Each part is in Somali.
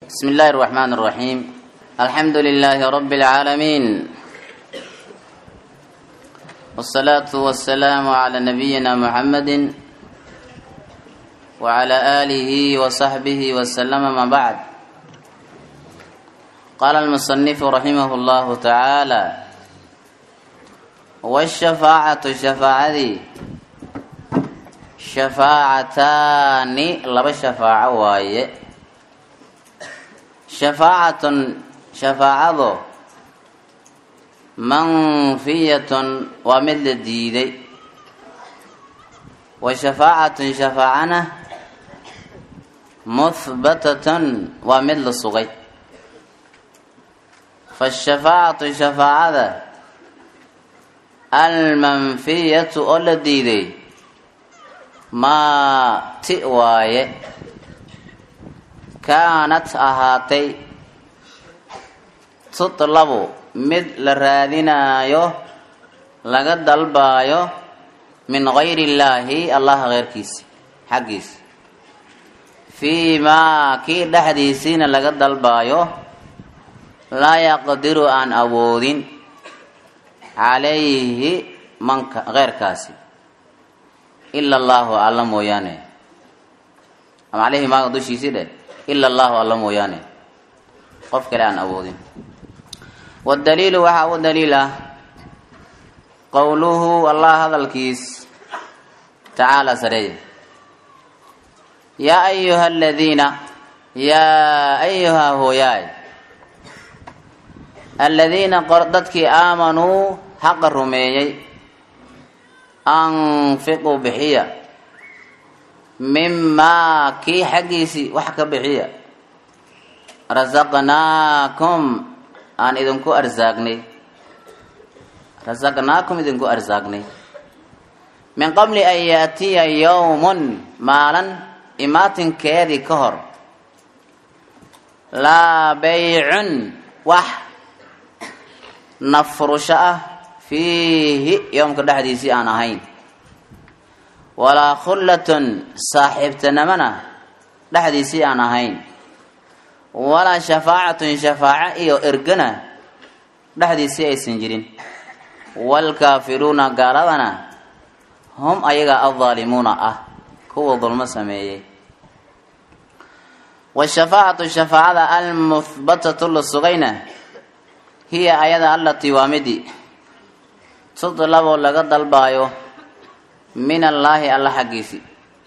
بسم الله الرحمن الرحيم الحمد لله رب العالمين والصلاة والسلام على نبينا محمد وعلى آله وصحبه وسلم ما بعد قال المصنف رحمه الله تعالى والشفاعة شفاعة شفاعتان لبا شفاعة وايه shafaacatun shafaacadu manfiyatun waa mid la diiday wa shafaacatun shafaacana muhbatatun waa mid la sugay faashafaacatu shafaacada almanfiyatu oo la diiday maa ti waaye kaanat ahaatay tutlabu mid la raadinaayo laga dalbaayo min gayri illaahi allaha keyrkiisa xaggiisa fii maa kii dhexdiisiina laga dalbaayo laa yaqdiru aan awoodin calayhi manka keyrkaasi ila allaahu alla mooyaane ama caleyhi maaga dushiisii dheh ila allahu alla mooyaane qof kale aan awoodin wadaliilu waxaa u daliil ah qowluhu allah hadalkiis tacaala sareeye yaa ayuha aladiina yaa ayuha hooyaay aladiina dadkii aamanuu xaqa rumeeyey anfiquu bixiya mimaa kii xaggiisii wax ka bixiya rasaqnaakum aan idinku arsaagnay rasaqnaakum idinku arsaagnay min qabli an yaatiya yowmun maalin imaatinkeedii ka hor laa baycun wax nafrusho ah fiihi yoomka dhexdiisii aan ahayn walaa khullatun saaxiibtinimona dhexdiisii aan ahayn walaa shafaacatun shafaaco iyo ergana dhexdiisii aysan jirin waalkaafiruuna gaaladana hum ayaga addaalimuuna ah kuwa dulmo sameeyey washafaacatu shafaacada almuhbatatu la sugayna hiya ayada allatii waa midi tudlabo laga dalbaayo min allaahi alla xaggiisii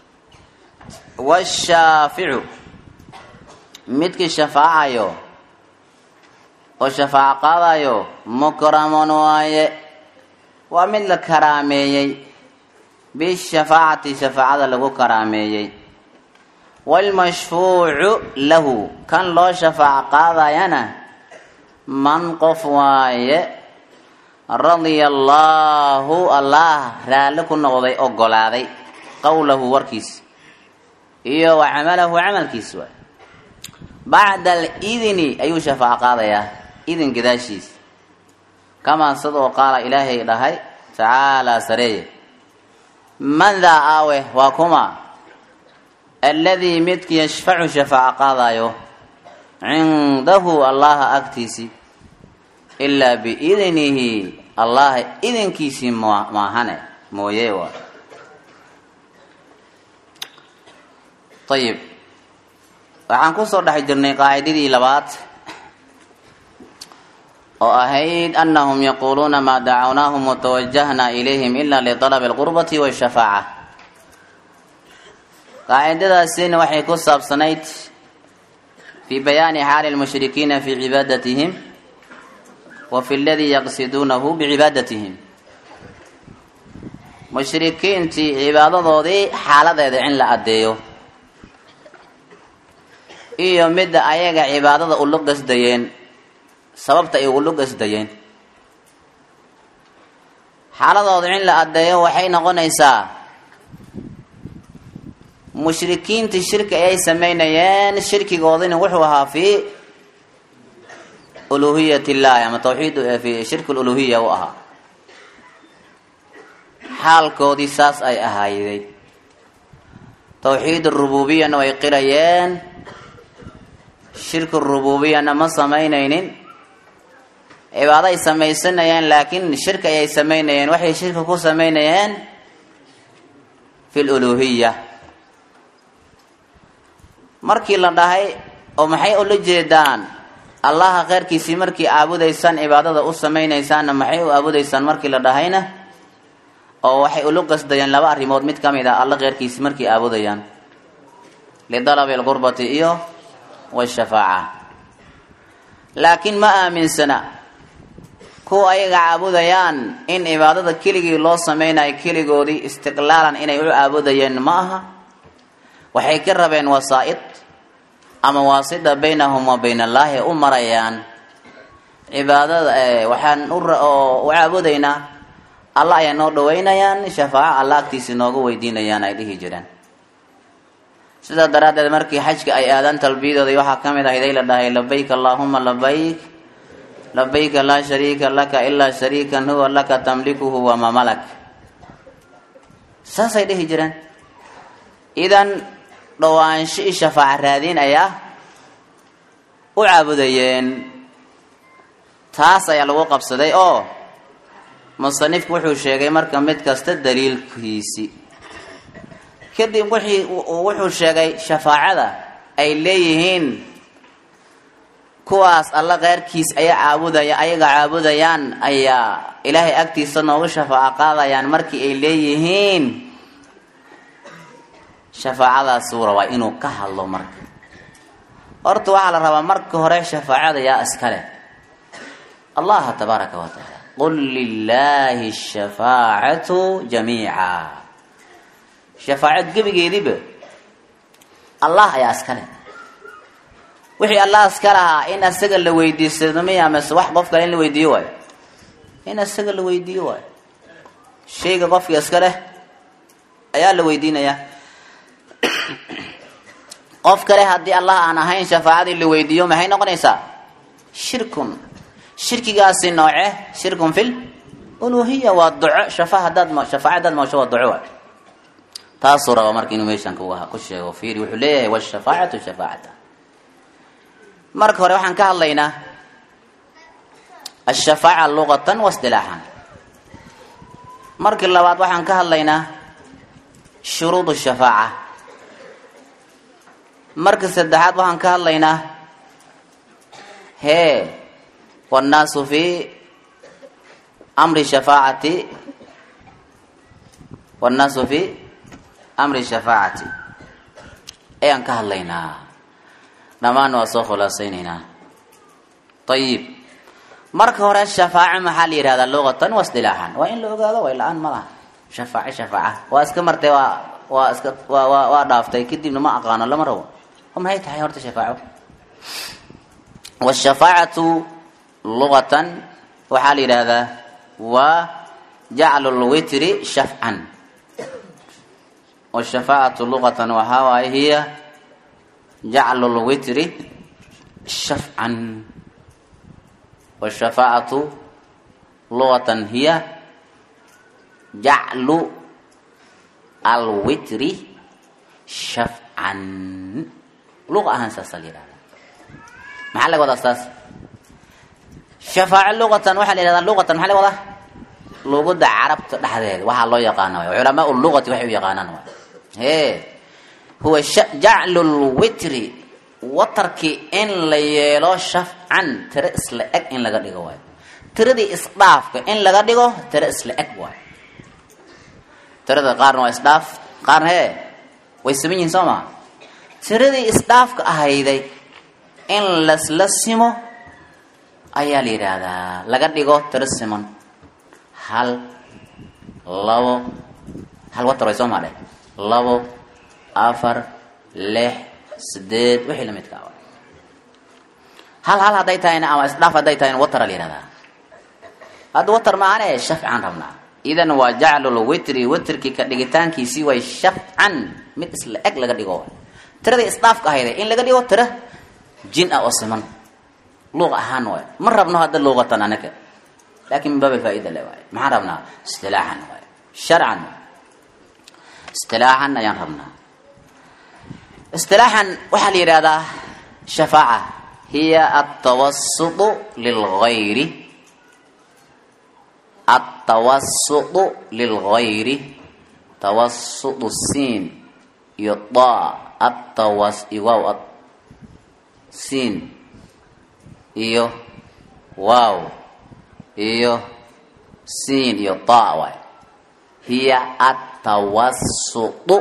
washaaficu midkii shafaacayo oo shafaaco qaadayo mukramun waaye waa mid la karaameeyey bishafaacati shafaacada lagu karaameeyey waalmashfuucu lahu kan loo shafaaco qaadayana man qof waaye radia allaahu allah raalli ku noqday ogolaaday qowlahu warkiisa iyo wa camalahu camalkiis waay bacda alidini ayuu shafaaco qaadayaa idin gadaashiis kamaa sidoo qaala ilaahay dhahay tacaalaa sareeye man daa aawe waa kuma alladii midki yashfacu shafaaco qaadayo cindahu allaha agtiisii ilaa biidnihi allah idinkiisii maahane mooye waa ayib waxaan kusoo dhex jirnay qaacidadii labaad oo ahayd anahum yaquuluuna maa dacawnaahum watawajahna ilayhim ila liطalabi اlqurbati wاshafaaca qaacidadaasina waxay ku saabsanayd fii bayaani xaali lmushrikiina fii cibaadatihim wa fi ladii yaqsiduunahu bicibaadatihim mushrikiintii cibaadadoodii xaaladeeda in la addeeyo iyo midda ayaga cibaadada ulu qasdayeen sababta ay ulu qasdayeen xaaladooda in la addeeyo waxay noqonaysaa mushrikiintii shirki ayay sameynayeen shirkigoodina wuxuu ahaa fii uluhiyat illahi ama tawxiid fi shirki luluhiya u ahaa xaalkoodii saas ay ahayday tawxiid rububiyana way qirayeen shirku rububiyana ma samaynaynin cibaado ay samaysanayeen laakiin shirki ayay samaynayeen waxay shirki ku samaynayeen fi luluhiya markii la dhahay oo maxay ula jeedaan allaha kheyrkiisii markii aabudaysaan cibaadada u samaynaysaanna maxay u aabudaysaan markii la dhahayna oo waxay ulu qasdayeen laba arrimood mid ka mid ah alla kheyrkiisii markay aabudayaan lidalabi alqurbati iyo washafaaca laakiin ma aaminsana kuwa ayaga caabudayaan in cibaadada keligii loo samaynayo keligoodii istiqlaalan inay u caabudayeen ma aha waxay ka rabeen wasaa-id ama waasida baynahum wa bayn allaahi u marayaan cibaadada waxaan u caabudaynaa alla ayaa noo dhaweynayaan shafaaco alla agtiisa nooga weydiinayaan ay dhihi jireen sidaa daraaddeed markii xajka ay aadaan talbiyadooda waxaa ka mid ahayd ay la dhahay labayk allaahuma labayk labayka laa shariika laka ilaa shariikan huwa laka tamlikuhu wamaa malak saasay dhihi jireen idan dhowaansho i shafaaco raadiin ayaa u caabudayeen taas ayaa lagu qabsaday oo musanifku wuxuu sheegay marka mid kasta daliilkiisi kadib wixii wuxuu sheegay shafaacada ay leeyihiin kuwaas alla keyrkiis ayaa caabudaya ayaga caabudayaan ayaa ilaahay agtiisa noogu shafaaco qaadayaan markii ay leeyihiin shafaacadaasuu rabaa inuu ka hadlo marka horta waxaa la rabaa marka hore shafaacada yaa iskale allaha tabaaraka wa tacaala qul lilaahi shafaacatu jamiica shafaacad gebigeediba allah ayaa iskale wixii allah iska lahaa in asaga la weydiisado miya mase wax qof kale in la weydiiyo waayo in asaga la weydiiyo waayo shayga qofka iska leh ayaa la weydiinayaa qof kale haddii allah aan ahayn shafaacadii la weydiiyo maxay noqonaysaa shirkun shirkigaasi nooce shirkun fil uluhiya waa duco shafa hadaad shafaaca hadaad mawsho waa duco waay taasuu raba marka inuu meeshan ku sheego fiiri wuxuu leeyahay washafaacatu shafaacata marka hore waxaan ka hadlaynaa ashafaaca luqatan waisdilaaxan markii labaad waxaan ka hadlaynaa shuruud shafaaca marka saddexaad waxaan ka hadlaynaa hee wannaasu fi amri shafaacati wannaasu fi amri shafaacati ayaan ka hadlaynaa dhammaan waa soo khulaasaynaynaa ayib marka hore shafaaco maxaa la yihahdaa luqatan wa isdilaaxan waa in la ogaado way la-aan ma laha shafaaco shafaaca waa iska martay waa waa iska waa waa waa dhaaftay kadibna ma aqaano lama rabo oo maxay tahay horta shafaaco washafaacatu luqatan waxaa la yidhaahdaa waa jaclu lwitri shafcan washafaacatu luqatan waxaa waaye hiya jaclu lwitri shafcan washafaacatu luqatan hiya jaclu alwitri shafcan luqa ahaan saasaa la yihahda maxaa laga wadaa saas shafaaco luqatan waxaa la yihahdaa luqatan maxaa laga wadaa luguda carabta dhexdeeda waxaa loo yaqaana waay culamaa luqati waxay u yaqaanaan waay hee huwa jaclu lwitri watarkii in la yeelo shafcan tiro isla eg in laga dhigo waayo tiradii isdhaafka in laga dhigo tiro isla eg waayo tirada qaarna waa isdhaaf qaarna hee way saman yihiin soo maa tiradii isdhaafka ahayday in lasla simo ayaa la yidhaahdaa laga dhigo tiro siman hal labo hal watar way soo maadhe labo afar lix sideed wixii lamidka a hal hal hadday tahayna ama isdhaaf hadday tahayna watara la yihahdaa hadda watar maahane shafcan rabnaa idan waa jaclulwitri witrkii ka dhigitaankiisii way shafcan mid isla eg laga dhigo tiradii isdhaafka ahayda in laga dhigo tira jin ah oo siman luuq ahaan waay ma rabno hadda luuqatan anaga laakin min baab alfaaida le waay maxaan rabnaa istilaaxan waay sharcan istilaaxan ayaan rabnaa istilaaxan waxaa la yidhahdaa shafaaca hiya altawasutu lilgayri altawasutu lilgayri tawasutu siin iyo da atawas iwaaw siin iyo waaw iyo siin iyo da waay hiya atawasutu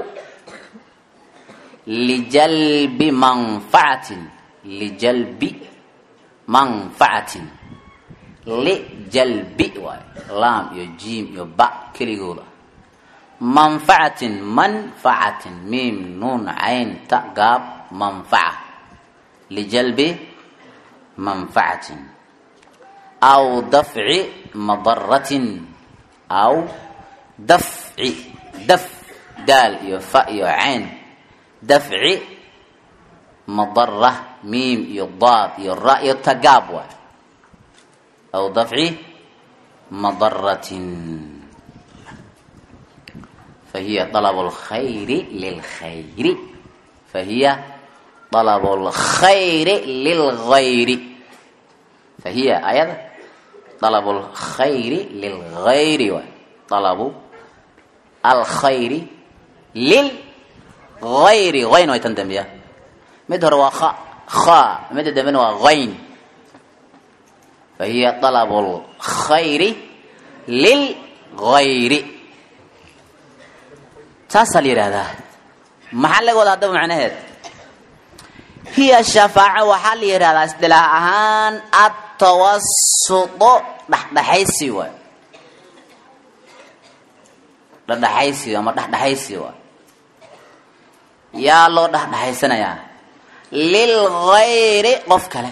lijalbi manfacatin lijalbi manfacatin lijalbi waay laam iyo jiim iyo ba keligooda manfacatin manfacatin miim nuun cayn ta gaab manfaca lijalbi manfacatin aw dafci madaratin aw dafci daf daal iyo fa iyo cayn dafci madara miim iyo daad iyo ra iyo tagaab waay aw dafci madaratin fahiya طalab اlkhayri lilkhayri fahiya طalab اlkhayri lilgayri fahiya ayada طalab اlkhayri lilgayri waay طalabu alkhayri lilgayri ayn way tan dambiya mid hore waa a kha midda dambena waa ayn fahiya طalab اlkhayri lilgayri saasaa la yidhaahdaa maxaa laga wadaa haddaba macnaheed hiya shafaaco waxaa la yidhahdaa isdilaax ahaan atawasudo dhexdhexaysi waay dhexdhexaysi ama dhexdhexaysi waay yaa loo dhexdhexaysanayaa lilgayri qof kale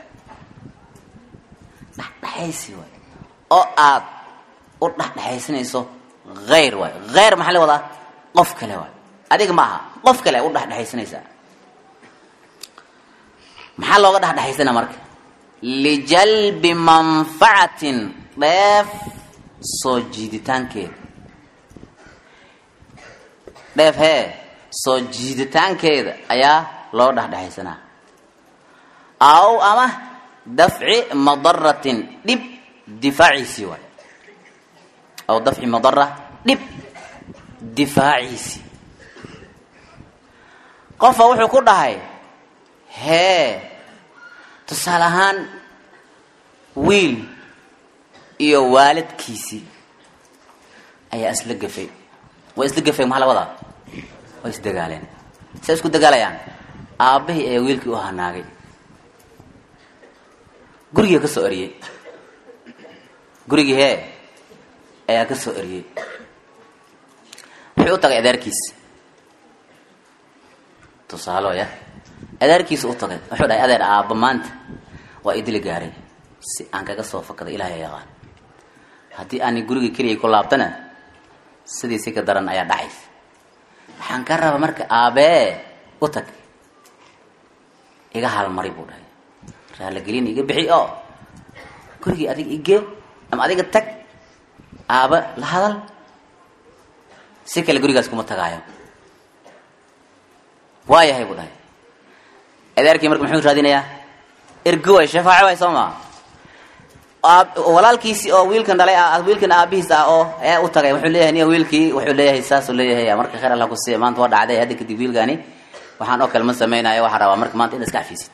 dhexdhexaysi waay oo aad u dhexdhexaysanayso hayr waay hayr maxaa laga wadaa qof kale waay adiga ma aha qof kale u dhexdhexaysanaysaa maxaa looga dhexdhexaysanaa marka lijalbi manfacatin dheef soo jiiditaankeeda dheef hee soo jiiditaankeeda ayaa loo dhexdhexaysanaa aw ama dafci madaratin dhib difaaciisii waay aw dafci madara dhib difaaciisi qofa wuxuu ku dhahay hee tusaale ahaan wiil iyo waalidkiisii ayaa isla gafay way isla gafeen maxaa la wadaa way isdagaaleen say isku dagaalayaan aabbahii ayaa wiilkii u hanaagay gurigii ka soo eriyey gurigii hee ayaa ka soo eriyey wuxuu u tagay adeerkiis tusaalo ya adeerkiisa u tagay wuxuu dhahay adeer aabba maanta waa idili gaaray si aan kaga soo fakaday ilaahay yaqaan haddii aani guriga keligay ku laabtana sidii si ka daran ayaa dhacaysa waxaan ka rabaa marka aabee u tag iga halmari buu dhahay raalagelin iga bixi oo gurigii adiga igee ama adiga tag aaba la hadal si kale gurigaas kuma tagaayo waa yahay buu dhahay adeerkii marka muxuu raadinayaa ergo way shafaaco way soo maa walaalkiisi oo wiilkan dhalay wiilkan aabihiis ah oo ayaa u tagay wuxuu leeyahay niya wiilkii wuxuu leeyahay saasuu leeyahay marka khayr allah ku siiya maanta waa dhacday hadda kadib wiilkaani waxaan oo kale ma samaynayo waxaan rabaa marka maanta inaad iska cafiisid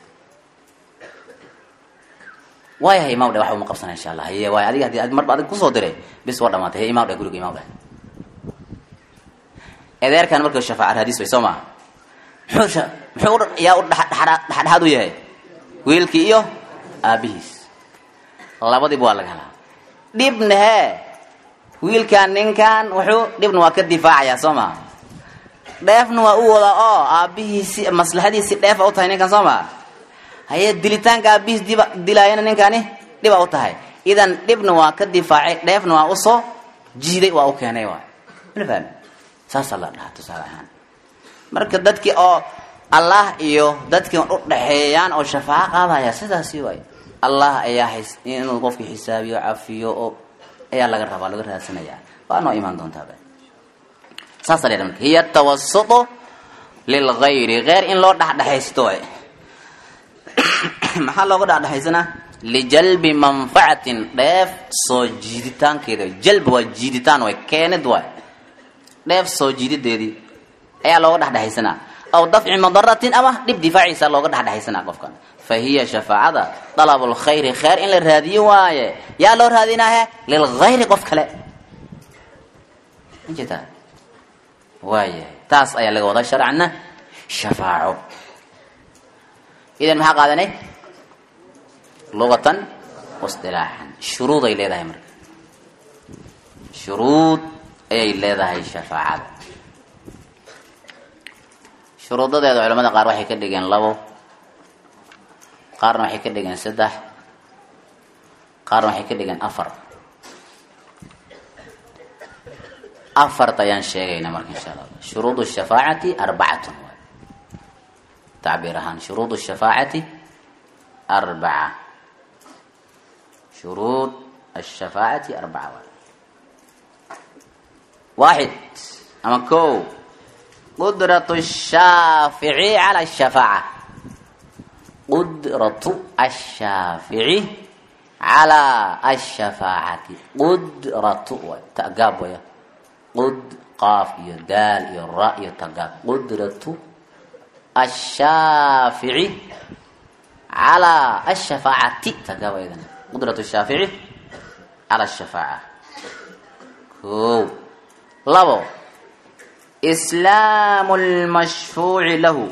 waa yahay imaam dhe waxa uma qabsana insha allah haye waay adiga hadii marba adig kusoo diray bis waa dhamaatay he imaam dhe guriga imaam dhe adeerkan marka shafaaca raadis way soo maa muxuu muxuu yaa u dhexdhexaad u yahay wiilkii iyo aabihiis labadiiba waa laga helaa dhibna hee wiilkan ninkan wuxuu dhibna waa ka difaacayaa soo maa dheefna waa u wadaa oo aabihiisi maslaxadiisi dheefa u tahay ninkan soo maa haye dilitaanka aabihiis diba dilaayana ninkani dhiba u tahay idan dhibna waa ka difaacay dheefna waa usoo jiiday waa u keenay waay mala fahmi saasaa la dhahaa tusaale ahaan marka dadkii oo allah iyo dadkii u dhaxeeyaan oo shafaaco qaadaya sidaasi waay allah ayaa inuu qofkii xisaabiyo cafiyo oo ayaa laga rabaa laga raadsanaya waa noo imaan doontaaba saasa la marka hiya tawasutu lilgayri geyr in loo dhexdhexaysto waay maxaa looga dhexdhexaysanaa lijalbi manfacatin dheef soo jiiditaankeeda jalb waa jiiditaan way keenid waay dheef soo jiidideedii ayaa looga dhexdhexaysanaa aw dafci madaratin ama dhib difaaciisa looga dhexdhexaysanaa qofkan fa hiya shafaacada dalabu lkhayri khayr in la raadiyo waaye yaa loo raadinaahe lilkhayri qof kale majeta waayahay taas ayaa laga wadaa sharcana shafaaco idan maxaa qaadanay lugatan waistilaaxan shuruuday leedahay marka shuruud ayay leedahay shafaacada shuruudadeeda culamada qaar waxay ka dhigeen labo qaarna waxay ka dhigeen saddex qaarna waxay ka dhigeen afar afarta ayaan sheegayna marka insha allah shuruud shafaacati arbacatun waay tacbiir ahaan shuruud shafaacati arbaca shuruud ashafaacati arbaca waay waaxid ama ko qudratu shaafici cala shafaaca qudratu ashaafici calaa ashafaacati qudratu waay tagaab waya qud qaaf iyo daal iyo ra iyo tagaab qudratu ashaafici calaa ashafaacati tagaab ayadana qudratu shaafici cala ashafaaca ko labo islaamu lmashfuuci lahu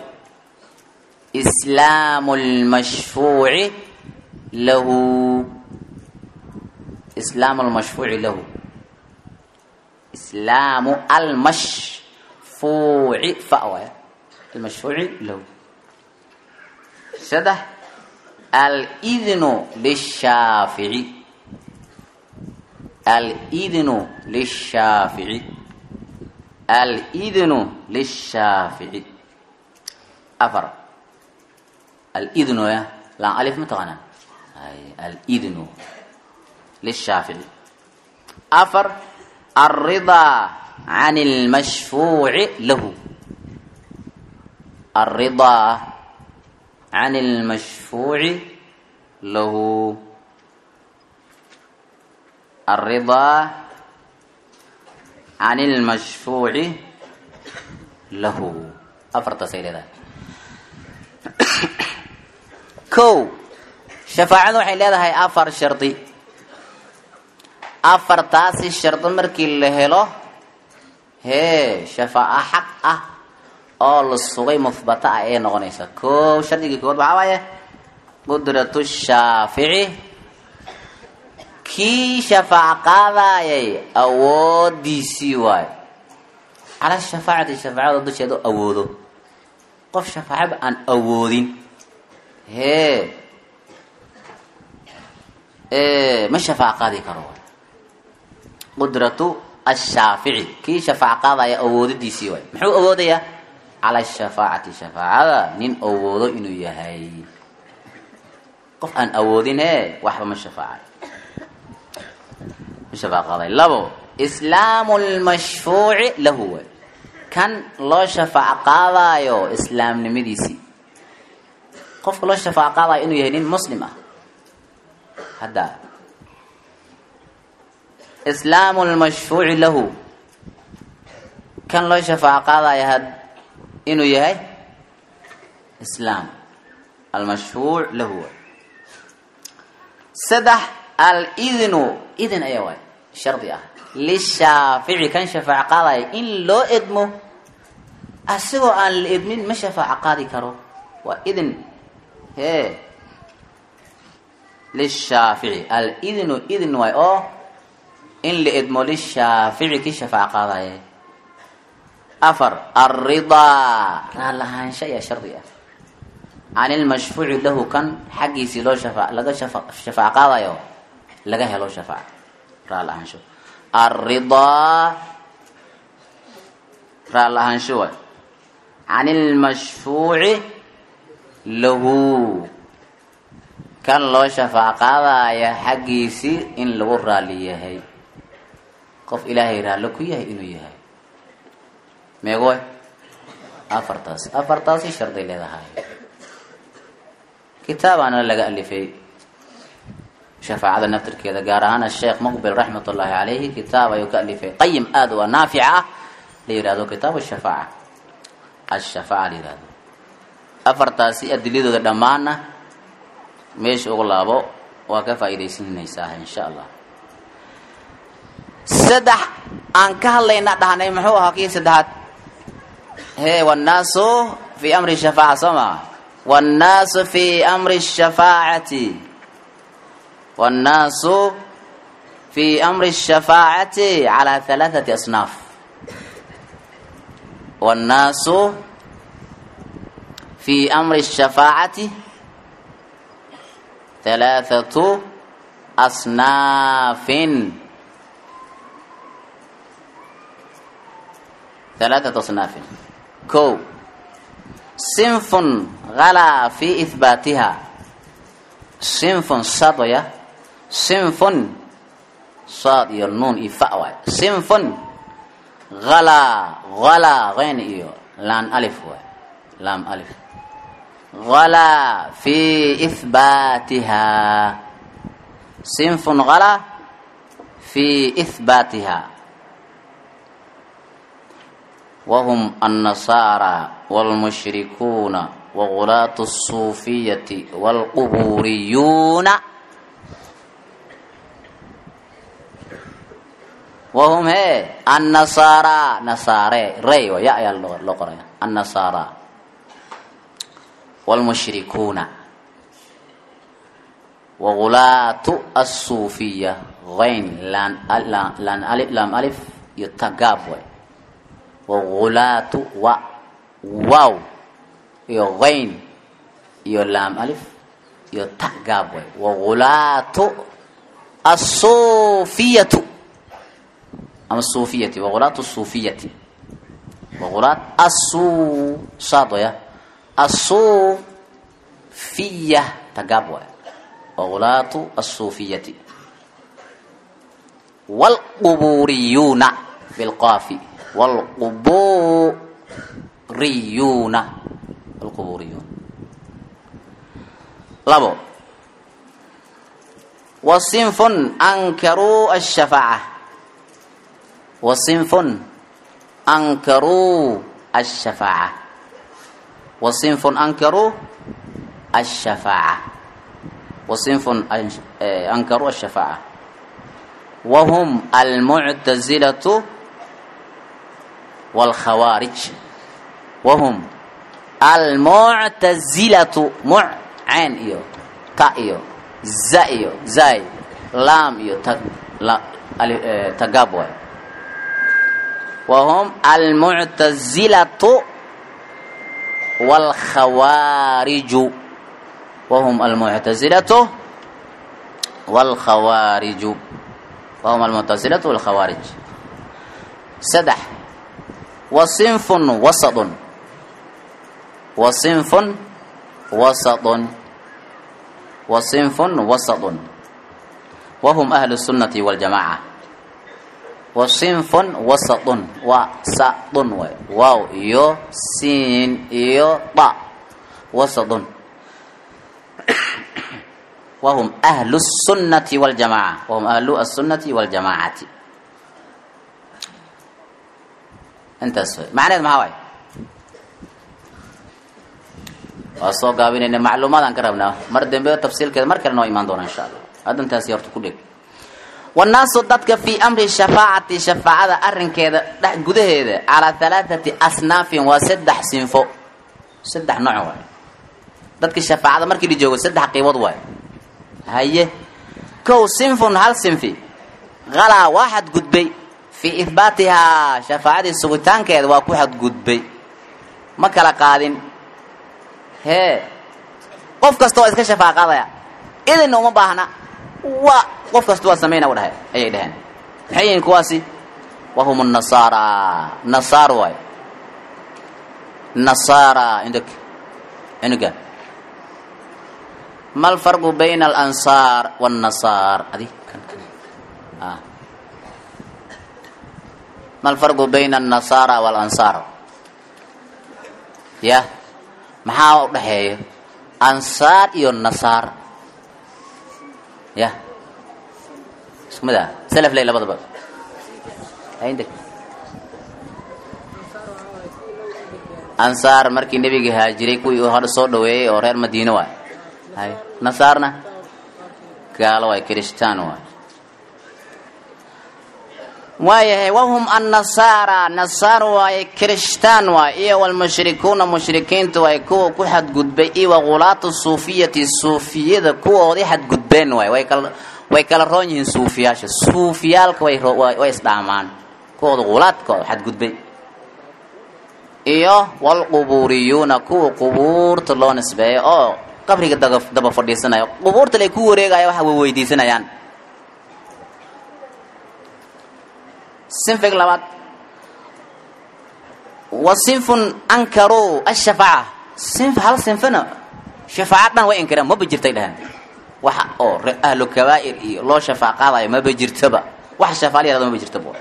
islaamu lmashfuuci lahu islaamu lmashfuuci lahu islaamu almashfuuci fa waaya almashfuuci lahu saddex alidnu lishaafici alidnu lishaafici alidnu lishaafici afar alidnu ya laan alif ma taqaanaa alidnu lishaafici afar alridaa can lmashfuuci lahu alridaa can lmashfuuci lahu alridaa can lmashfuuci lahu afartaasay leedahay ko shafaacadu waxay leedahay afar shardi afartaasi shardi markii la helo hee shafaaco xaq ah oo la sugay muhbata ah ee noqonaysa ko shardigii kood waxaa waaye qudratu shaafici kii shafaaco qaadayay awoodiisii waayo cala shafaacati shafaacada dusheeda awoodo qof shafaacaba aan awoodin hee ma shafaaco qaadi karo qudratu ashaafici kii shafaaco qaadaya awoodadiisii waay muxuu awoodayaa cala shafaacati shafaacada nin awoodo inuu yahay qof aan awoodin e waxba ma shafaacayo ma shafaaco qaaday labo islaamu lmashfuuci lahu waay kan loo shafaaco qaadaayo islaamnimadiisii qofka loo shafaaco qaadayo inuu yahay nin muslim ah hadda islaamu lmashfuuci lahu kan loo shafaaco qaadaya had inuu yahay islaam almashfuuc lahu saddex alidnu idin ayaa waay shardi ah lishaafici kan shafaaco qaadaya in loo edmo asigoo aan la edmin ma shafaaco qaadi karo waa idin hee lishaafici alidnu idn waay oo in la edmo lishaafici kii shafaaco qaadaya afar alridaa raallahaansha ayaa shardi ah can ilmashfuuci lahu kan xaggiisii loo shafa laga shafa shafaaco qaadayo laga helo shafaaca raallahaansho alridaa raallahaansho waay can ilmashfuuci lahu kan loo shafaaco qaadaya xaggiisii in lagu raali yahay qof ilaahay raallo ku yahay inuu yahay meegoy afartaas afartaasi sharday leedahay kitaabaana laga alifay shafaacada naftirkeeda gaar ahaan asheekh muqbil raxmat ullaahi calayhi kitaab ayuu ka alifay qayim aada u naafic ah la yihahdo kitaab ashafaaca ashafaaca la yihahdo afartaasi adiladooda dhammaanna meesha ugu laabo waa ka faa'iidaysanaysaa insha allah saddex aan ka hadlayna dhahnay muxuu ahaa kii saddexaad he wannaasu fi amri shafaaca soo maa wannaasu fi amri shafaacati wannaasu fi amri shafaacati calaa halaathati asnaaf wannaasu fi amri shafaacati halaathatu asnaafin ثلاثة أصناف كو صنف غلا في إثباتها صنف صدية صنف صاد النون إفاء صنف غلا غلا غين إيو لام ألف لام ألف غلا في إثباتها صنف غلا في إثباتها وهم النصارى والمشركون وغلاة الصوفية والقبوريون وهم هي النصارى نصارى ري ويا يا اللغة النصارى والمشركون وغلاة الصوفية غين لان لان ألف لام ألف يتقابل wagulaatu wa wow iyo qayn iyo laam alif iyo ta gaab way wagulaatu asufiyatu ama sufiyati wagulaatu sufiyati wagulaat asu saadoya asufiya ta gaab way wagulaatu asufiyati walquburiyuuna bilqaafi والقبوريون القبوريون لبو وصنف أنكروا الشفاعة وصنف أنكروا الشفاعة وصنف أنكروا الشفاعة وصنف أنكروا الشفاعة وهم المعتزلة والخوارج وهم المعتزلة مع عين إيو تا إيو زا إيو زاي لام إيو تا لا تقابوا وهم المعتزلة والخوارج وهم المعتزلة والخوارج وهم المعتزلة والخوارج سدح وصنف وسط وصنف وسط وصنف وسط وهم أهل السنة والجماعة وصنف وسط وسط واو يو سين يو طا وسط وهم أهل السنة والجماعة وهم أهل السنة والجماعة intaas way macneed maxaa waay waa soo gaabinayna macluumaadaan ka rabnaa mar dambe tafsiilkeeda mar kale noo imaan doona insha allah hadda intaasi horta ku dheg wannaasu dadka fii amri shafaacati shafaacada arrinkeeda dhex gudaheeda calaa halaathati asnaafin waa saddex sinfo saddex nooc waay dadka shafaacada markii la joogo saddex qiibood waay haye kow sinfun hal sinfi qalaa waa xadgudbay fii ihbaatihaa shafaacadii sugitaankeeda waa ku xadgudbay ma kala qaadin hee qof kasta waa iska shafaaqadaya idinna uma baahna waa qof kasta waa samayna u dhahay ayay dhaheen maxay yihiin kuwaasi wahum nasaara nasaar waay nasaara indok cunuga ma alfarqu bayna alansaar waannasaar adi kan kan ah ma alfarqu bayna alnasaara waalansaar ya maxaa u dhexeeya ansaar iyo nasaar ya isku mid ah salaf ley labadaba haynta ansaar markii nebiga haajiray kuwii uu hadha soo dhaweeyey oo reer madiine waay hay nasaarna gaalo waay kirishtaan waay waayahay wahum annasaara nasaar waaye kirishtaan waay iyo walmushrikuuna mushrikiinta waay kuwa ku xadgudbay iyo waqulaatu suufiyati suufiyada kuwoodii xadgudbeen waay way kala way kala roon yihiin suufiyaasha suufiyaalka way way isdhaamaan kuwooda qulaadkooda xadgudbay iyo walqubuuriyuuna kuwa qubuurta loo nisbeeyo oo qabriga daba fadhiisanayo qubuurta lay ku wareegaya waxa way weydiisanayaan sinfig labaad wa sinfun ankaruu ashafaaca sinf hal sinfina shafaaca dhan way inkireen maba jirtay dheheen waxa oo ahlu kabaa'ir iyo loo shafaac qaadayo maba jirtaba wax shafaa la yahado maba jirtaba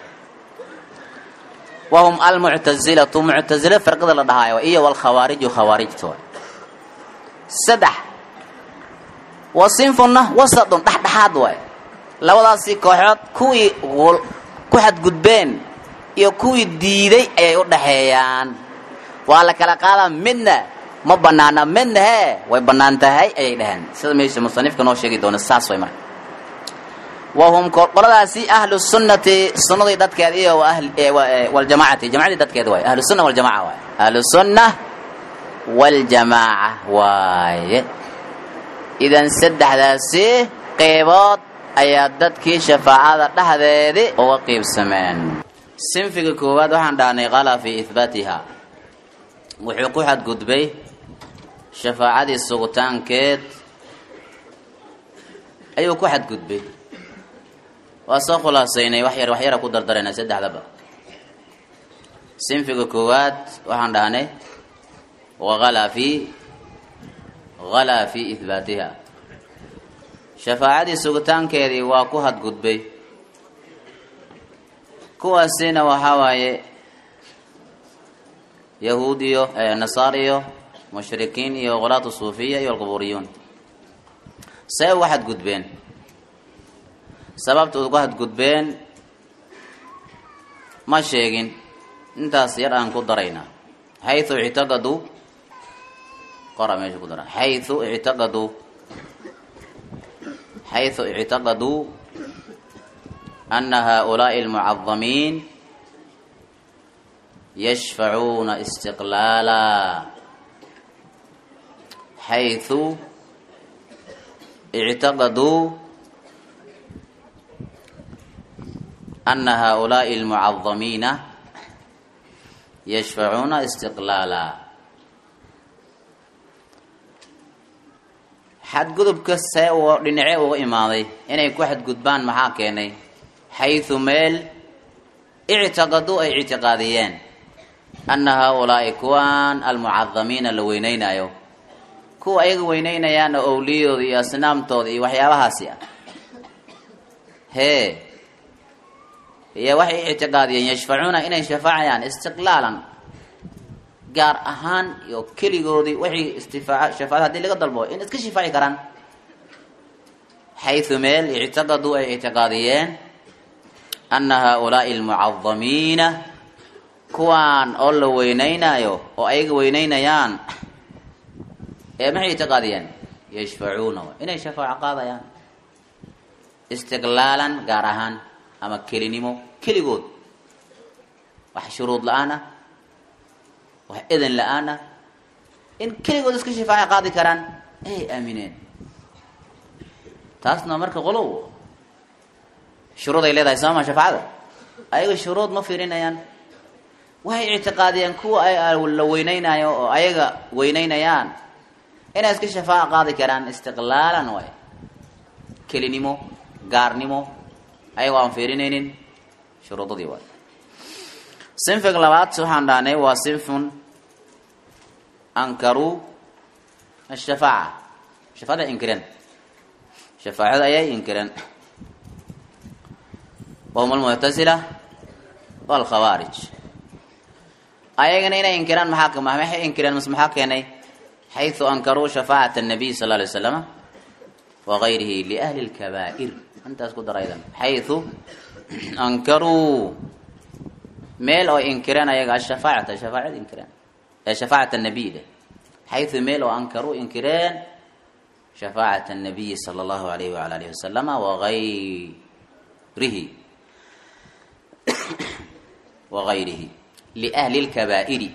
wahum almuctazilatu muctazila firqada la dhahaayo iyo walkhawaariju khawaarijta waay saddex wa sinfunna wasadun dhexdhexaad waay labadaasii kooxood kuwii ku xadgudbeen iyo kuwii diiday ayay u dhaxeeyaan waa la kala qaadaa midna ma banaana midna hee way bannaan tahay ayay dhaheen sida meesha musanifka noo sheegi doona saas way marka wahum qoladaasi ahlu sunnati sunnadii dadkeed iyo waljamaacati jamacadii dadkeed waay ahlu sunna waljamaca waay ahlu sunna waljamaaca waaye idan saddexdaasi qeybood ayaa dadkii shafaacada dhexdeedii uga qiibsameen sinfiga koowaad waxaan dhahnay qala fii ihbaatiha wuxuu ku xadgudbay shafaacadii sugitaankeed ayuu ku xadgudbay waa soo khulaasaynay wax yar wax yara ku dardarayna saddexdaba sinfiga koowaad waxaan dhahnay wahalaa fi halaa fi ihbaatiha shafaacadii sugitaankeedii waa ku hadgudbay kuwaasina waxaa waaye yahuud iyo nasaar iyo mushrikiin iyo qolaatu suufiya iyo alqubuuriyuun see uga xadgudbeen sababta uga hadgudbeen ma sheegin intaas yar aan ku daraynaa xayu ictaqaduu qora meesha ku dara xayu ictaqaduu xayu ictaqaduu ana haؤulaaءi اlmucadamiin yashfacuuna istiqlaala xayu ictaqaduu ana haؤulaaءi اlmucadamiina yashfacuuna istiqlaala xadgudubka see u dhinacee uga imaaday inay ku xadgudbaan maxaa keenay xayu meel ictiqaduu ay ictiqaadiyeen ana haؤulaa'i kuwan almucadamiina la weyneynayo kuwa ayaga weyneynayaan oo owliyadooda iyo asnaamtooda iyo waxyaabahaasi ah hee iyo waxay ictiqaadiyeen yashfacuuna inay shafaacayaan istiqlaalan gaar ahaan iyo keligoodii waxay istifaaca shafaacada hadii laga dalbo in iska shifaaci karaan xayu meel ictiqaduu ay ictiqaadiyeen ana haؤulaaءi اlmucadamiina kuwaan oo la weyneynayo oo ayaga weyneynayaan ee maxay ictiqaadiyeen yashfacuuna inay shafaaco qaadayaan istiqlaalan gaar ahaan ama kelinimo keligood wax shuruud la-aan ah wax edan la-aan ah in keligood iska shifaaco qaadi karaan ayay aamineen taasna marka qolow shuruud ay leedahay sooma shafaacada ayaga shuruud ma fiirinayaan waxay ictiqaadiyeen kuwa ay la weyneynayo oo ayaga weyneynayaan inay iska shafaaco qaadi karaan istiqlaalan waay kelinimo gaarnimo ayagoo aan fiirinaynin shuruudadii waay sinfiga labaad waxaan dhahnay waa sinfun ankaruu ashafaaca shafaacada inkireen shafaacada ayay inkireen wahum almuctasila walkhawaarij ayagana inay inkiraan maxaa maxay inkireen mas maxaa keenay xayثu ankaruu shafaacaة الnabiy sal lay slama wagayrihi liahli اlkabaa'ir intaas ku daraydan xayثu ankaruu meel oo inkireen ayaga ashafaacata shafaacad inkireen ee shafaacat الnabiy dheh xayثu meel oo ankaruu inkireen shafaacaة الnabiyi salى اllahu alayh wala alihi wasalama wagayrihi wagayrihi liahli اlkabaa'iri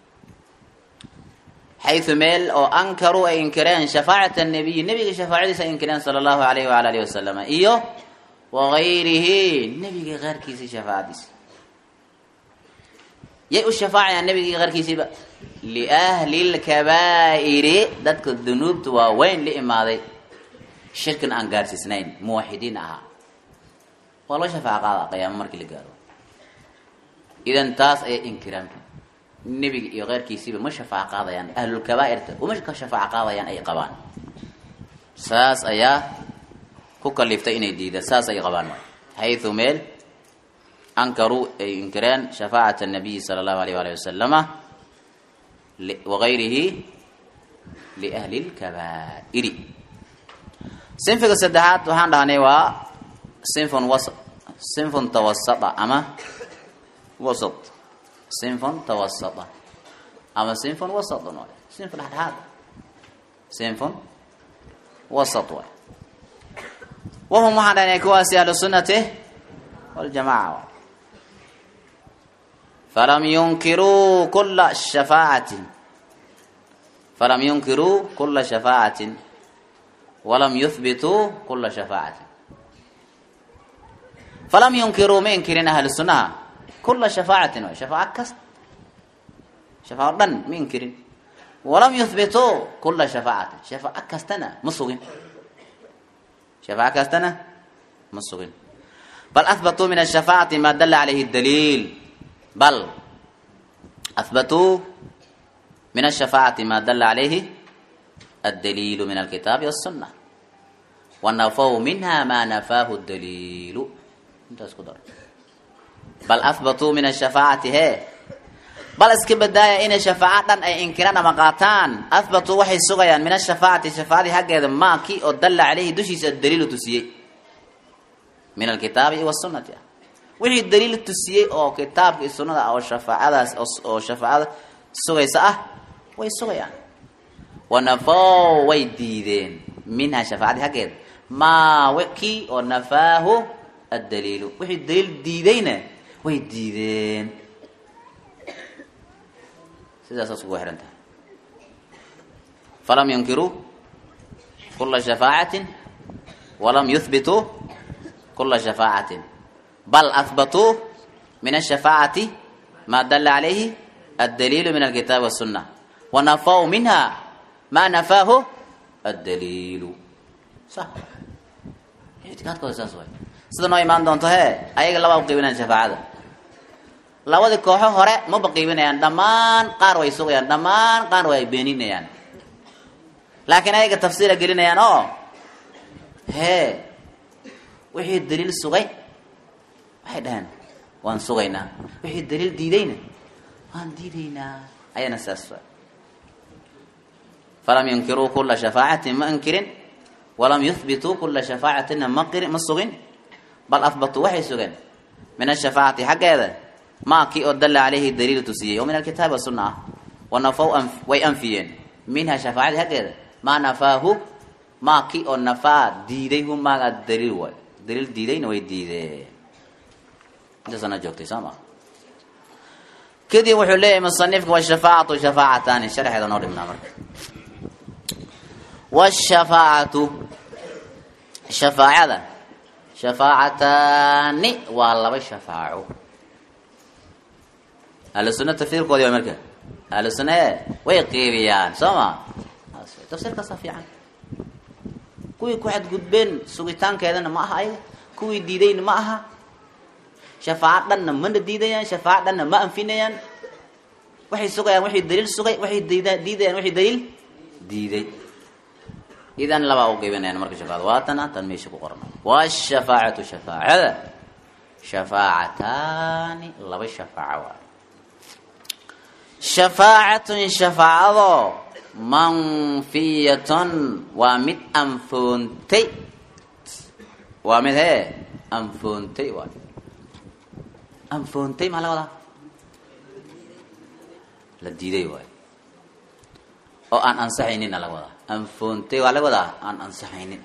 xayثu meel oo ankaruu ay inkireen shafaacat الnabiyi nebiga shafaacadiisa ay inkireen salى اllahu alayh wala alihi wasalama iyo wagayrihi nebiga qaarkiisii shafaacadiisa yay u shafaacayaan nebigii qaarkiisiiba liahli lkabaa'iri dadka dunuubta waaweyn la imaaday shirkin aan gaarsiisnayn muwaxidiin ahaa waa loo shafaaca qaada qiyaamo markii la gaaro idan taas ayay inkiraan nebiga iyo keyrkiisiiba ma shafaaco qaadayaan ahlulkabaa'irta uma ka shafaaco qaadayaan ay qabaan saas ayaa ku kaliftay inay diidaan saas ay qabaan xayثu meel ankaruu ay inkireen shafaacat الnabiyi salى اllahu alayh alih wasalama wagayrihi liahli اlkabaa'iri sinfiga saddexaad waxaan dhahnay waa sinfun was sinfun tawasata ama wasat sinfun tawasata ama sinfun wasatun waay sinfu dhexdhexaad sinfun wasat waay wahum waxaan dhahnay kuwaasi ahlu sunnati waljamaca waay falam yunkiruu kula shafaacatin falam yunkiruu kula shafaacatin walam yuhbituu kula shafaacatin falam yunkiruu ma inkirin ahlu sunnaha kula shafaacatin waay shafaaco kasta shafaaco dhan ma inkirin walam yuhbituu kula shafaacatin shafaaco kastana ma sugin shafaaco kastana ma sugin bal ahbatuu min ashafaacati ma dala calayhi daliil bal ahbatuu min ashafaacati ma dala calayhi addaliilu min alkitaabi waالsuna wanafaw minha ma nafaahu daliilu intaas ku dar bal ahbatuu min ashafaacati he bal iska badaaya inay shafaaco dhan ay inkiraan ama qaataan ahbatuu waxay sugayaan min ashafaacati shafaacadii xaggeeda maa kii oo dalla caleyhi dushiisa daliilu tusiyey min alkitaabi wasunati ah wixii daliil tusiyey oo kitaabka iyo sunnada ah oo shafaacadaas oo shafaacada sugaysa ah way sugayaan wanafaw way diideen minha shafaacadii xaggeeda maa kii oo nafaahu addaliilu wixii daliil diidayna way diideen sidaasaas ugu xihan tahay falam yunkiruu kula shafaacatin walam yuhbituu kula shafaacatin bal ahbatuu min ashafaacati ma dala calayhi addaliilu min alkitaabi wasunna wanafaw minha ma nafaahu addaliilu sa ictiqaadkooda saas waay sida noo imaan doonto he ayaga labaa uqiibinayaan shafaacada labadii kooxo hore maba qiibinayaan dhammaan qaar way sugayaan dhammaan qaar way beeninayaan laakiin ayaga tafsiira gelinayaan oo hee wixii daliil sugay waxay dhaheen waan sugaynaa wixii daliil diidayna waan diidaynaa ayana saas falam yunkiruu kula shafaacatin ma inkirin walam yuhbituu kula shafaacatina ma qirin ma sugin bal ahbatuu waxay sugeen min ashafaacati xaggeeda maa kii oo dalla caleyhi daliil tusiyey oo min alkitaabi wasunna ah wanafaw way anfiyeen minha shafaacadii xaggeeda maa nafaahu maa kii oo nafaa diiday hu maaga daliil waay daliil diidayna way diideen intaasana joogtay soo maa kadib wuxuu leeyahay musanifka washafaacatu shafaacataani sharxeeda noo dhibnaa marka washafaacatu shafaacada shafaacataani waa laba shafaaco ahlu sunna tafsiirkoodii waa marka ahlu sunna e way qiibiyaan soo ma tafsiirkaasa fiican kuwii ku xadgudbeen sugitaankeedana ma aha ayaga kuwii diidayna ma aha shafaaco dhanna mana diidayaan shafaaco dhanna ma anfinayaan waxay sugayaan waxay daliil sugay waxay diida diidayaan waxay daliil diiday idan labaa u qiibinayaan marka shafaacada waatana tan meesha ku qoran washafaacatu shafaacada shafaacataani laba shafaaco waay shafaacatun shafaacadoo manfiyatun waa mid anfoontay waa mid hee anfoontay waay anfoontay maxaa laga wadaa la diiday waay oo aan ansaxaynina laga wadaa anfoontay waa laga wadaa aan ansaxaynin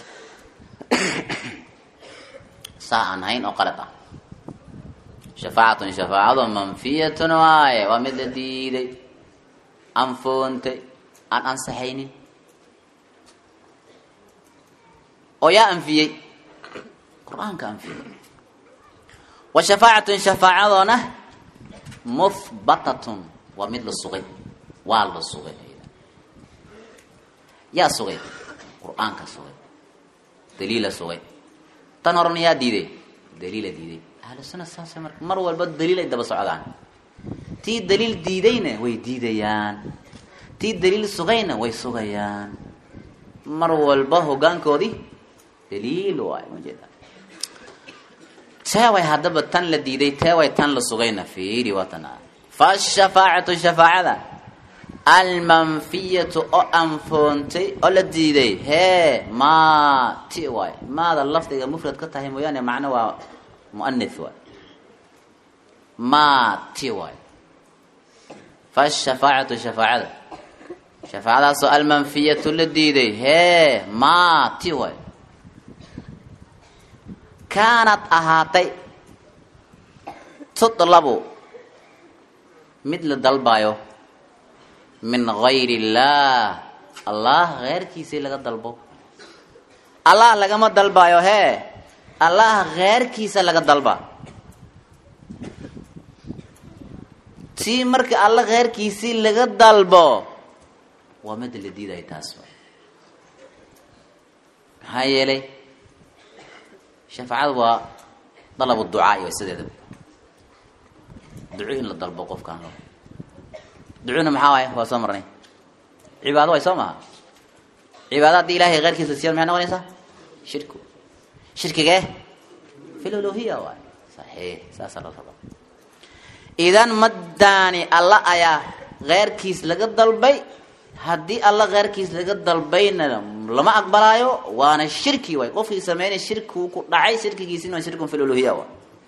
saa aan hayn oo qalad ah shafaacatun shafaacado manfiyatun waaye waa mid la diiday anfoontay aan ansaxaynin oo yaa anfiyey qur-aanka anfiyey wa shafaacatun shafaacadoona muhbatatun waa mid la sugay waa la sugay yaa sugay qur-aanka sugay daliila sugay tan horena yaa diiday daliila diiday ahlusuna saasa marka mar walba daliil ay daba socdaan tii daliil diidayna way diidayaan tii daliil sugayna way sugayaan mar walba hogaankoodii daliil waay majeeda teeway haddaba tan la diiday teeway tan la sugayna fiiri waa tan ah fashafaacatu shafaacada almanfiyatu oo anfoontay oo la diiday hee maa ti waay maada lafdiga mufrad ka tahay mooyaane macno waa muanith waay maa ti waay fashafaacatu shafaacada shafaacadaasoo almanfiyatu la diiday hee maa ti waay kaanad ahaatay tudlabu mid la dalbayo min gayr illaah allah keyrkiisii laga dalbo allah lagama dalbayo hee allah keyrkiisa laga dalba tii marka alla keyrkiisii laga dalbo waa mida la diidayo taas maxaa yeelay shafaacadu waa dalabu ducaa iyo sideedaba duco in la dalbo qofkaan lo ducuna maxaa waay waa soo marnay cibaado way soo maha cibaado haddii ilahay keyrkiisa siya maxay noqonaysaa shirku shirkigee fil uluhiya waay saxiix saasaa la rabaa idan maddaani alla ayaa keyrkiis laga dalbay haddii alla keyrkiis laga dalbayna lama aqbalaayo waana shirki waay qofkii sameynay shirkigu ku dhacay shirkigiisina waa shirkun fil uluhiya waay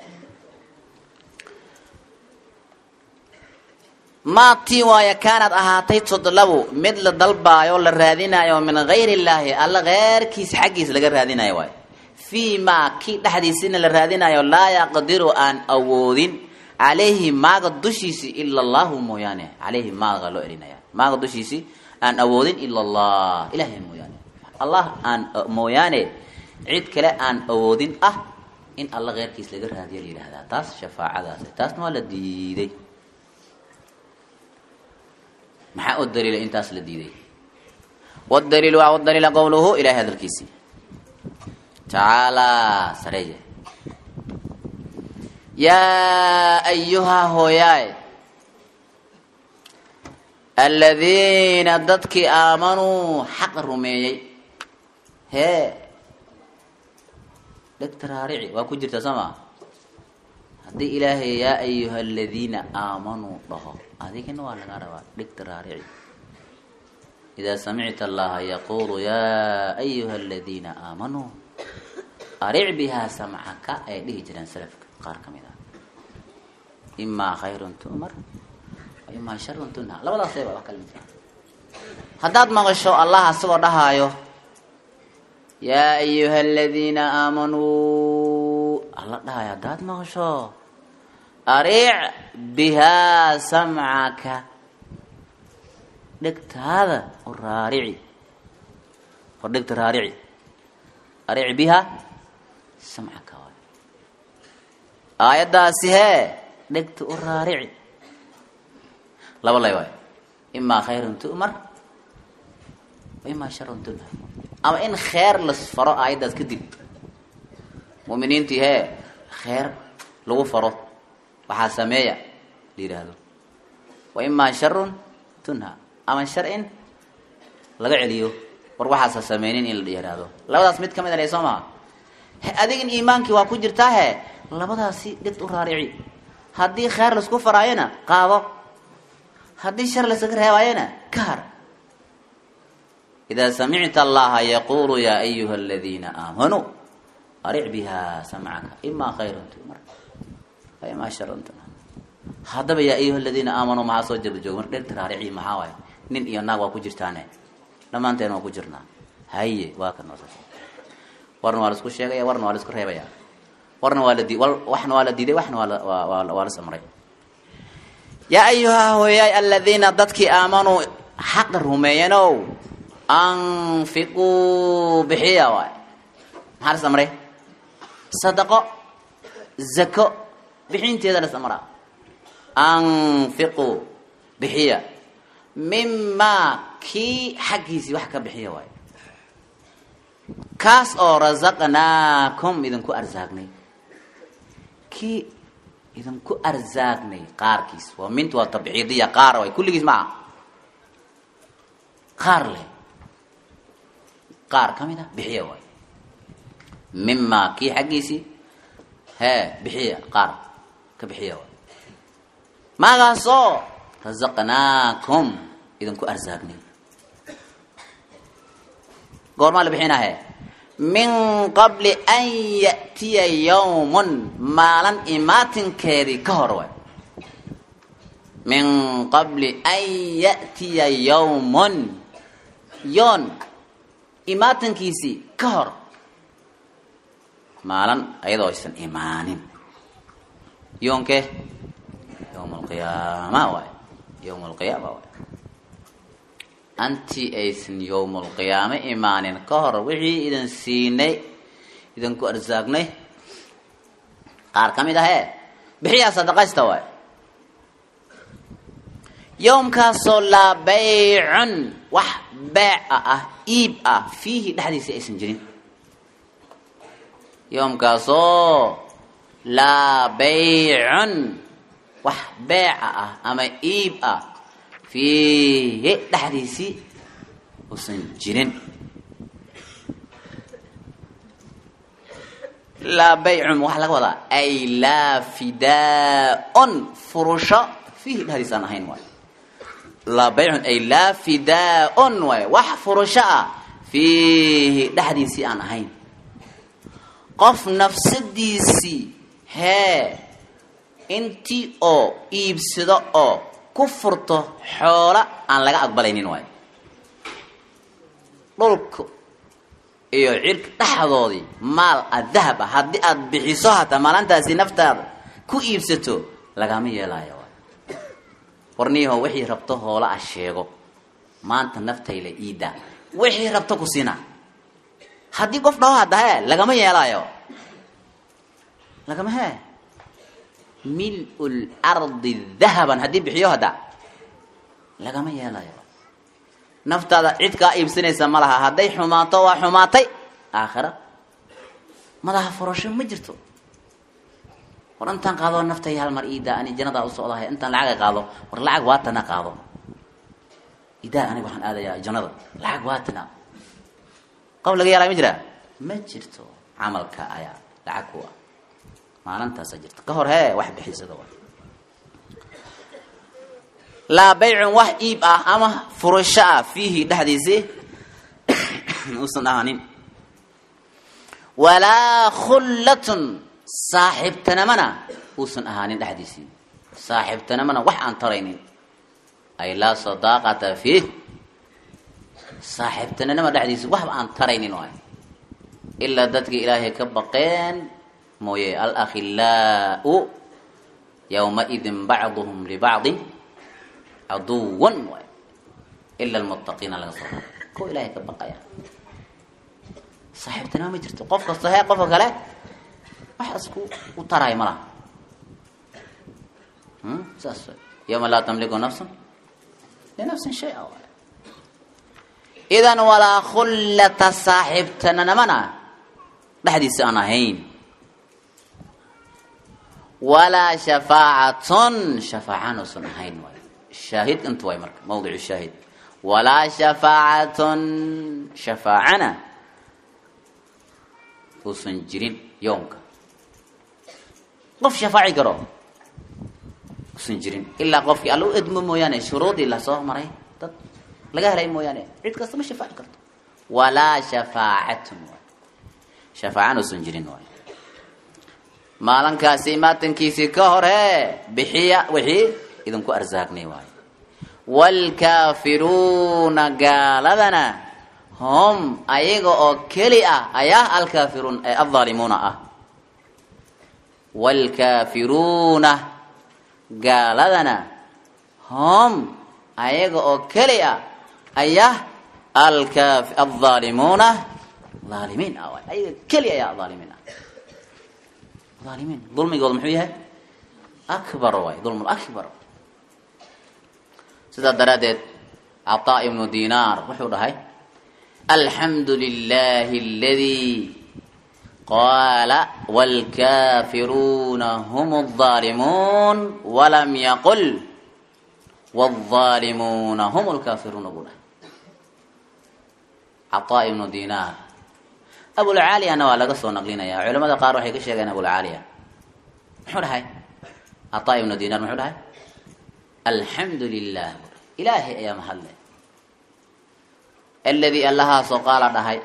maa tii waaya kaanad ahaatay tudlabu mid la dalbaayo la raadinaayo min gayr illaahi alla keyrkiisa xaggiisa laga raadinayo waay fii maa kii dhexdiisina la raadinayo laa yaqdiru aan awoodin calayhi maaga dushiisi ila allahu mooyaane calayhi maaga loo elinaya maaga dushiisi aan awoodin ila allah ilahay mooyaane allah aan mooyaane cid kale aan awoodin ah in alla keyrkiis laga raadiyo la yidhahdaa taas shafaacadaas taasna waa la diiday maxaa u daliila intaas la diiday wdaliil waa daliila qowluhu ilahay hadalkiisii tacaalaa sareeye yaa ayuhaa hooyaay aladiina dadkii aamanuu xaqa rumeeyey hee dhegta raarici waa ku jirta soo maa haddii ilaahay yaa ayuha aladiina aamanuu dhaho adigina waa lagaa rabaa dhegta raarici idaa samicta allaha yaqulu yaa ayuha aladiina aamanuu aric bihaa samcaka ay dhihi jireen salafka qaar ka mid ah imaa khayrun tu'mar wa imaa sharun tunha labadaasayba wax kala midka haddaad maqasho allah asagoo dhahaayo yaa ayuha aladiina aamanuu alla dhahayo haddaad maqasho aric bihaa samcaka dhegtaada oo raarici hor dhegta raarici aric biha samcaka waay aayaddaasi hee dhegta u raarici laba lay waay imaa khayrun tu'mar wa imaa sharun tunhar ama in kheer las faro aayaddaas kadib mu'miniintii hee kheer lagu faro waxaa sameeya la yidhaahdo wa imaa sharun tunha ama shar in laga celiyo war waxaasa sameynin in la yihahdo labadaas mid ka mid a soo maha adigin iimaankii waa ku jirtaa he labadaasi dhegta u raarici haddii kheer laisku faraayona qaado haddii shar laysaga reebaayona ka har idaa samicta allaha yaquulu yaa ayuha aladiina aamanuu aric biha samcaka imaa khayran tumar imaa sharan tumar haddaba yaa ayuha aladiina aamanuu maxaa soo jirda joog mar dherta raarici maxaa waay nin iyo naag waa ku jirtaane dhammaanteen waa ku jirnaa haye waa ka noo warna waa la isku sheegaya warna waa la isku reebaya warna waa la di waxna waa la diiday waxna waa la waa waa la samray yaa ayuha hooyaay aladiina dadkii aamanuu xaqa rumeeyanow anfiquu bixiya waay maxaa la samray sadaqo zako bixinteeda la samraa anfiquu bixiya mimaa kii xaggiisii wax ka bixiya waay kaas oo rasaqnaakum idinku arsaagnay kii idinku arsaagnay qaarkiis waa mint waa tabciidiya qaar waay kulligiis maa qaar leh qaar ka mid a bixiya waay mimaa kii xaggiisii hee bixiya qaar ka bixiya waay maagaasoo rasaqnaakum idinku arsaagnay goormaa la bixinahe min qabli an ya'tiya yawmun maalin imaatinkeedii ka hor waay min qabli an ya'tiya yawmun yoon imaatinkiisii ka hor maalin ayadoo aysan imaanin yoonke yawm alqiyaama waay yawm alqiyaama waay anti aysan yowmulqiyaame imaanin ka hor wixii idin siinay idinku arsaagnay qaar ka mid ahee bixiyaa sadaqaysta waay yowmkaasoo laa baycun wax beeca ah iib ah fiihi dhexdiisa aysan jirin yowmkaasoo laa baycun wax beeca ah ama iib ah fiihi dhexdiisii usan jirin laa baycun waxaa laga wadaa ay laa fidaa-un furusho fiihi dhexdiisa aan ahayn waay laa baycun ay laa fidaa-un waay wax furusho ah fiihi dhexdiisii aan ahayn qof nafsadiisii hee intii oo iibsado oo ku furto xoola aan laga aqbalaynin waay dhulka iyo cirka dhexdoodii maal a dahab ah haddii aada bixiso hataa maalintaasi naftaada ku iibsato lagama yeelaayo waay warniyaho wixii rabto hoola ah sheego maanta naftayla iidaa wixii rabto ku siinaa haddii qof dhaho hadda hee lagama yeelaayo lagama hee mil lardi dahaban haddii bixiyo hadda lagama yeelayo naftaada cid kaa iibsanaysa ma laha hadday xumaato waa xumaatay aakhira madaha furasho ma jirto war intaan qaado naftay hal mar iidaa ani janadaa u socdahay intaan lacaga qaado war lacag waatana qaado idaa aniga waxaan aadayaa jannada lacag waatana qof laga yeelaya ma jiraa ma jirto camalka ayaa lacag ku ah maalintaasa jirta ka hor hee wax bixisada wa laa baycun wax iib ah ama furasho ah fiihi dhexdiisii uusan ahaanin walaa khullatun saaxiibtanamana uusan ahaanin dhexdiisii saaxiibtanamana wax aan taraynin ay laa sadaaqata fiih saaxiibtananama dhexdiisii waxba aan taraynin waay ilaa dadkii ilaahay ka baqeen mooye alakhilaau yowmaidin bacduhum libacdin caduwan waay ila lmuttaqiina laga soo kuwa ilaahay ka baqaya saaxiibtanima ma jirto qof kasta hee qofka kale waxaas ku u taraayo ma laha saas yowma laa tamliku nafsun linafsin shay-a waay idan walaa khullata saaxiibtananamana dhexdiisa aan ahayn walaa shafaacatun shafaacaan uusan ahayn waay shaahid inta waay marka mawdicu shaahid walaa shafaacatun shafaacana uusan jirin yowmka qof shafaaci karo uusan jirin ilaa qofkii alla u edmo mooyaane shuruudii lasoo maray dad laga helay mooyaane cid kasta ma shafaaci karto walaa shafaacatun waay shafaacana usan jirin waay maalinkaasi maatankiisii ka hore bixiya wixii idinku arsaaqnay waayo waalkaafiruuna gaaladana hum ayaga oo keli ah ayaa alkaafiruun ee aldaalimuuna ah waalkaafiruuna gaaladana hum ayaga oo keli ah ayaa alkaaf aldaalimuuna aalimiin ah waay ayaga keli ayaa aalimiin ah aalimiin dulmigooda muxuu yahay akbar waay dulm akbar sidaa daraaddeed cataa ibnu dinaar wuxuu dhahay alxamdu lilahi aladii qaala wاlkafiruuna hm الظaalimuun walam yaqul wالظaalimuuna hm اlkafiruuna buu dhahay cataa ibnu dinaar abulcaaliyana waa laga soo naqlinaya culamada qaar waxay ka sheegeen abulcaaliya muxuu dhahay cataa ibnu dinaar muxuu dhahay alxamdu lilah ilaahay ayaa mahadle aladii allahaasoo qaala dhahay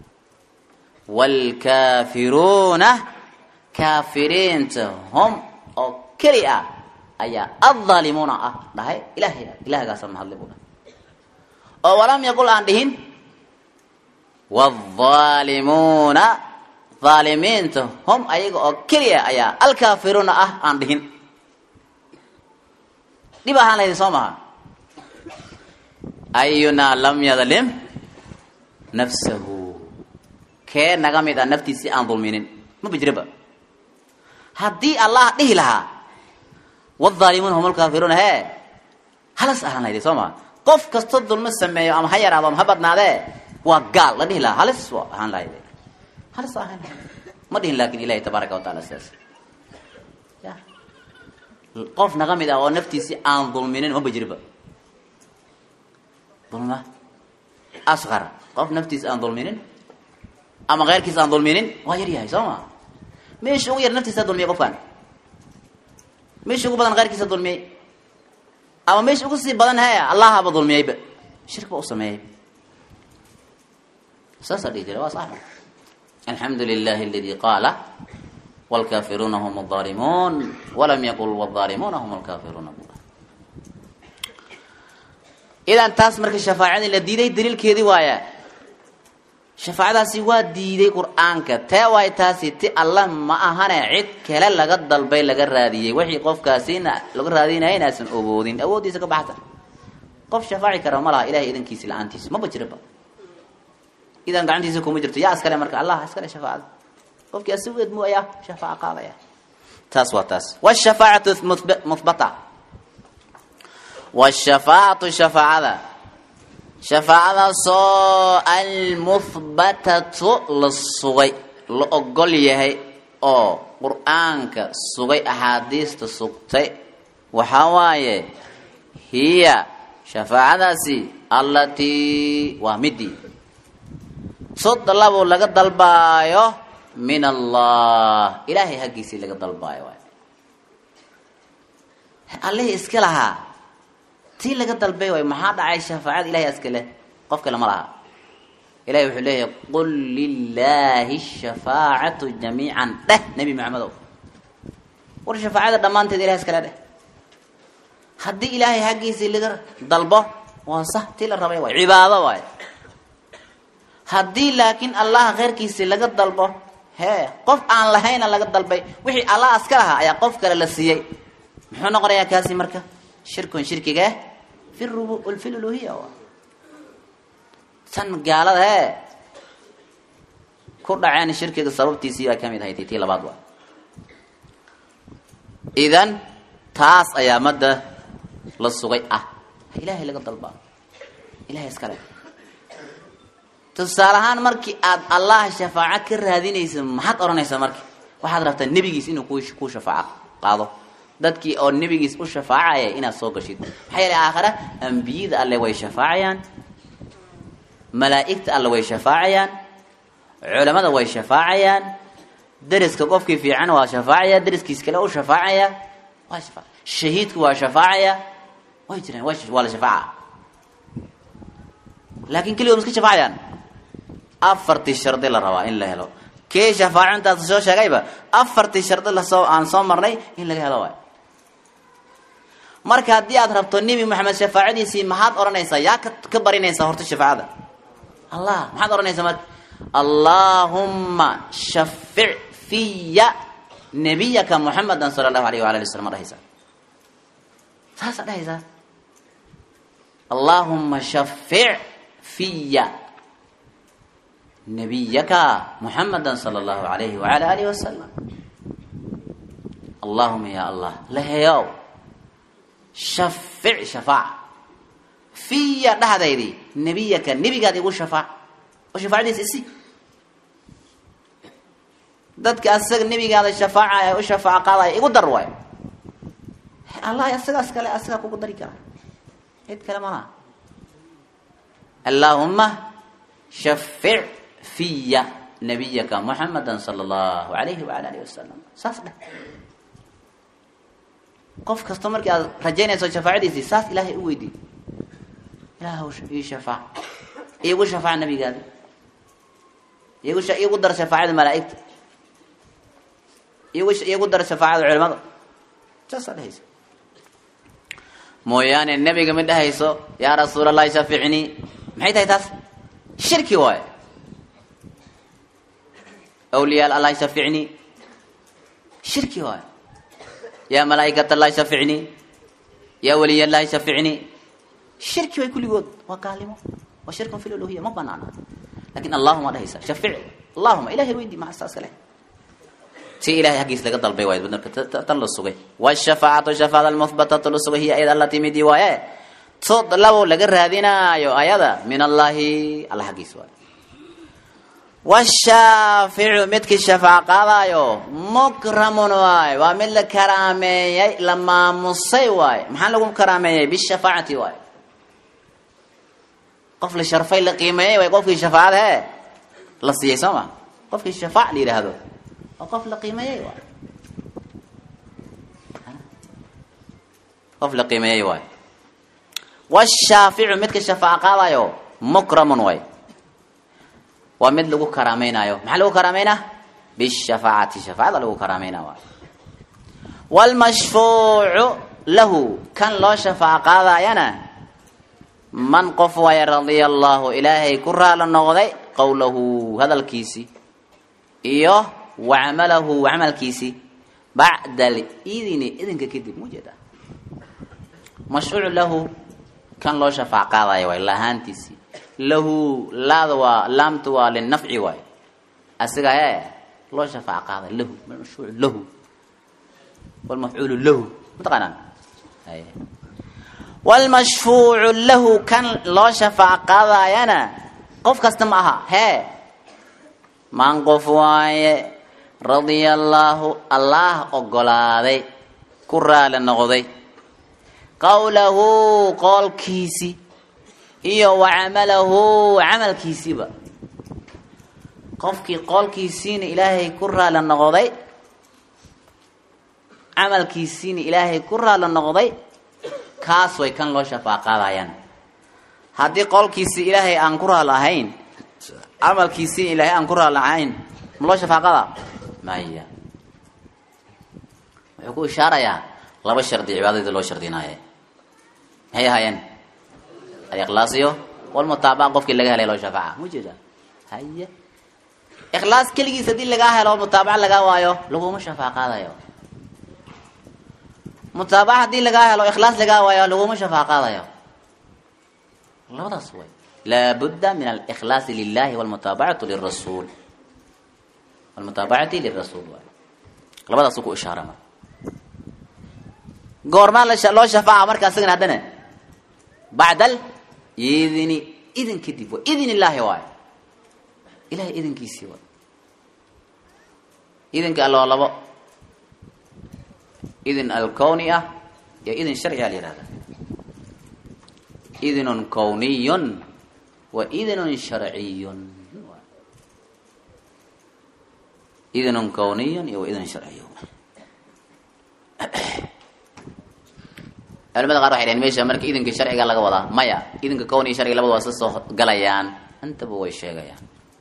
waalkaafiruuna kaafiriinta hum oo keli ah ayaa addaalimuuna ah dhahay ilahay ilahagaasa mahadle buu dhahay oo walam yaqul aan dhihin waaldaalimuuna dhaalimiinta hum ayaga oo keli ah ayaa alkaafiruuna ah aan dhihin dhib ahaan lahaydin soo maha ayunaa lam yadlim nafsahu kee naga mid ah naftiisii aan dulminin ma bijraba haddii allah dhihi lahaa wadaalimuuna hum alkaafiruuna hee halas ahaan lahaydin soo maha qof kasta dulmo sameeyo ama ha yaraado ama ha badnaadee waa gaal la dhihi lahaa halis waa ahaan lahayd halis ahaan lahayd ma dhihin laakin ilahi tabaaraka wa taala sidaas ya qof naga mid ah oo naftiisii aan dulminin ma bajriba dulma asqar qof naftiisa aan dulminin ama keyrkiisa aan dulminin waa yar yahay soo ma meesha ugu yar naftiisa dulmiyay qofkan meesha ugu badan keyrkiisa dulmiyey ama meesha ugu sii badan he allahaba dulmiyeyba shirk ba u sameeyey saasaa dhihi jira waa sax alxamdu lilahi aladi qaala wlkaafiruuna hum aalimuun walam yaqul wاaalimuuna hum alkaafiruuna idan taas marka shafaacadii la diiday daliilkeedii waaya shafaacadaasi waa diiday qur-aanka tee waay taasi ti alla ma ahane cid kale laga dalbay laga raadiyey wixii qofkaasina laga raadinaya inaasan ogoodin awooddiisa ka baxsan qof shafaaci kara ma laha ilahay idankiisi la-aantiisa maba jiraba idan gacantiisa kuma jirto yaa iskale marka allah iskale shafaacada qofkii asigeed mu ayaa shafaaco qaadaya taas waa taas wshafaacatu muhbata wshafaacatu shafaacada shafaacadaasoo almuhbatatu la sugay la ogol yahay oo qur-aanka sugay axaadiista sugtay waxaa waaye hiya shafaacadaasi allatii waa midii sod labo laga dalbaayo min allah ilaahay haggiisii laga dalbaayo waay allihii iska lahaa tii laga dalbay waay maxaa dhacay shafaacada ilahay iska leh qof kale ma laha ilahay wuxuu leeyahay qul lilaahi shafaacatu jamiican dheh nebi maxamedow war shafaacada dhammaanteed ilahay iskale dheh haddii ilaahay haggiisii laga dalbo waa sax tii la rabay waay cibaado waay haddii laakiin allah kheyrkiisii laga dalbo hee qof aan lahayna laga dalbay wixii allah iska lahaa ayaa qof kale la siiyey muxuu noqonayaa kaasi marka shirkun shirkiga fi rub fi luluhiya tan gaalada hee ku dhaceen shirkiga sababtiisii baa kamid ahayd tii labaad waa idan taas ayaa madda la sugay ah ilaahay laga dalbaa ilahay iskale tusaale ahaan markii aad allah shafaaco ka raadinaysa maxaad odhanaysaa marka waxaad rabtaa nebigiis inuu ku shafaaco qaado dadkii oo nebigiis u shafaacaya inaad soo gashid maxaa yeelay aakhare ambiyada alle way shafaacayaan malaa'igta alle way shafaacayaan culamada way shafaacayaan deriska qofkii fiican waa shafaacaya deriskiis kale u shafaacaya waa shafa shahiidku waa shafaacaya way jiraan waa la shafaaca laakin keligood iska shafaacayaan afartii shardi la rabaa in la helo kee shafaacintaas soo sheegayba afartii shardi lasoo aan soo marnay in laga helo waay marka haddii aad rabto nebi maxamed shafaacadiisii maxaad odhanaysaa yaa ka ka barinaysaa horta shafaacada allah maxaad odhanaysaa marka allaahumma shafic fiya nabiyaka muxamedan sala allahu alayh waala ali wasalam ma dhahaysaa saasaa dhahaysaa allaahumma shafic fiya nabiyaka muxameda sala allahu alayhi waala alihi wasalam allahuma ya allah laheyow shafic shafaac fiya dhahdaydii nebiyaka nebigaad igu shafaac oo shafaacadiisa isi dadka asaga nebigaada shafaacaya u shafaac qaadaya igu dar waayo allah asagaas kale asagaa kugu dari kara cid kale malaha allaahuma shafic fiya nabiyaka muxameda sala allahu alayhi waala alihi wasalam saas dheh qof kasta markii aad rajaynayso shafaacadiisii saas ilaahay u weydiy ilaahw ii shafaac iigu shafaac nabigaada igu iigu dar shafaacada malaaigta igu iigu dar shafaacada culimada saasaa dhehaysa mooyaane nebiga ma dhehayso yaa rasuul allahi shaficnii maxay tahay taas shirki waayo awliyaa allahi shaficnii shirki waayo yaa malaa'ikat allahi shaficnii yaa waliy allahi shaficnii shirki way kulligood waa gaalimo waa shirkun fi luluhiya ma banaana lakin allahuma dhahaysa shafic allahuma ilahay weydi maa saas kale si ilahay haggiis laga dalbay waay marka tan la sugay wshafaacatu shafaacada almuhbatatu la sugay hiya ayada alla timidi waaye sood labo laga raadinaayo ayada min allahi alla haggiis waay washaaficu midkii shafaac qaadaayo mukramun waay waa mid la karaameeyey la maamusay waay maxaa lagu karaameeyey bishafaacati waay qof la sharfay la qiimeeyey waay qofkii shafaacad hee la siiyey soo ma qofkii shafaac la yidhaahdo waa qof la qiimeeyey waay qof la qiimeeyey waay washaaficu midka shafaac qaadayo mukramun waay waa mid lagu karaameynaayo maxaa lagu karaameynaa bishafaacati shafaacada lagu karaameynaa waay wlmashfuucu lahu kan loo shafaac qaadayana man qof waaya radia allahu ilaahay ku raala noqday qowlahu hadalkiisii iyo wa camalahu camalkiisii bacda alidini idinka kadib mujeeda mashfuucu lahu kan loo shafaac qaadaya waay lahaantiisii lahu laada waa laamtu waa linafci waay asiga ee loo shafaac qaaday lahu mashfuucu lahu walmafcuulu lahu mataqaanaan wlmashfuucu lahu kan loo shafaac qaadayana qof kasta ma aha hee man qof waaye radia allaahu allaah ogolaaday ku raali noqday qowlahu qoolkiisi iyo wa camalahu camalkiisiiba qofkii qoolkiisiina ilaahay ku raali noqday camalkiisiina ilaahay ku raali noqday kaas way kan loo shafaac qaadayaan haddii qolkiisii ilaahay aan ku raali ahayn camalkiisii ilaahay aan ku raali ahayn ma loo shafaaqada maya wuxuu ku ishaarayaa laba shardi cibaadadii loo shardinaaye maxay ahaayeen alikhlaasiyo walmutaabaca qofkii laga helay loo shafaaca ma jeeda haye ikhlaas keligiis haddii lagaa helo mutaabaca lagaa waayo laguma shafaaqaadayo mutaabaca haddii lagaa helo ikhlaas lagaa waayo laguma shafaaqaadayo labadaas way laabudda min alikhlaasi lilahi walmutaabacatu lirasuul walmutaabacati lirasuul waay labadaasuu ku ishaarama goormaa loo shafaaca marka asagana haddana bacdal idini idin kadib wa idin illaahi waay ilahay idinkiisii waay idinka alloo labo idin alkowni ah iyo idin sharciga la yihahda idinun kowniyun wa idinun sharciyun idinun kowniyun iyo wa idin sharciyun culamada qaar waxay dhaheen meesha marka idinka sharciga laga wadaa maya idinka kown iyo sharciga labada waa isla soo galayaan intaba way sheegayaan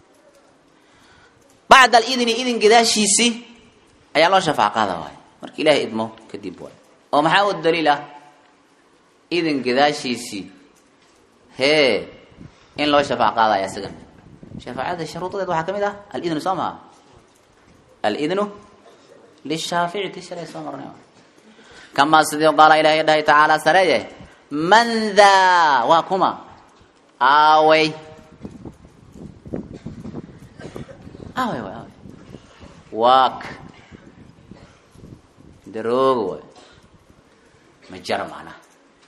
bacda alidni idin gadaashiisi ayaa loo shafaac qaada waay marka ilaahay idmo kadib waay oo maxaa u daliil ah idin gadaashiisii hee in loo shafaac qaadaya isagan shafaacada sharuudadeed waxaa ka mid ah alidnu soo maha alidnu lishaafici ti shalay soo marnay kamaa sidii qaala ilaahay dhahay tacaala sareeye man daa waa kuma aawey aawey waay aawey waak darooga waay ma jara macnaha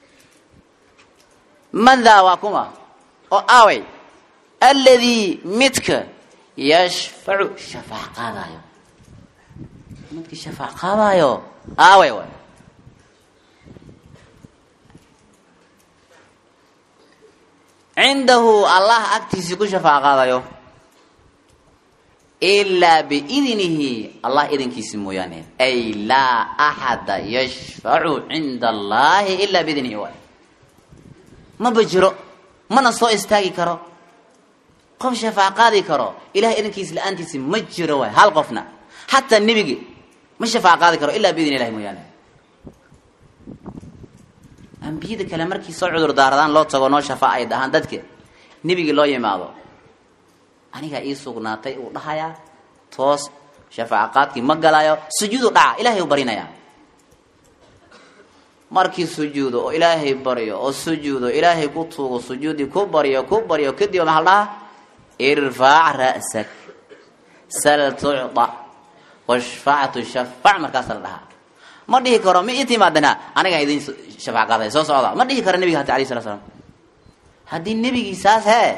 man daa waa kuma oo aawey alladii midka yashfacu shafaac qaadaayo midka shafaac qaadaayo aawey waay cindahu allah agtiisii ku shafaac qaadayo ilaa biidnihi allah idinkiisi mooyaane ay laa axada yashfacu cinda allahi ilaa biidnihi waay maba jiro mana soo istaagi karo qof shafaac qaadi karo ilahay idinkiisi la-aantiisi ma jiro waay hal qofna xataa nebigi ma shafaac qaadi karo ilaa biidni ilahi mooyaane ambiyada kale markii soo cudur daaradaan loo tago noo shafaac ay dhahaan dadka nebigii loo yimaado anigaa ii sugnaatay uu dhahayaa toos shafaac qaadkii ma galaayo sujuudu dhaca ilahay u barinayaa markii sujuudo oo ilaahay baryo oo sujuudo ilaahay ku tuugo sujuudii ku baryo ku baryo kadib maxaa la dhahaa irfac ra'sak sal tucda washfac tushafac markaasa la dhahaa ma dhihi karo ma ii timaadana anigaa idin shafaac qaaday soo socda ma dhihi karo nebiga hata alayh sala slam haddii nebigii saas hee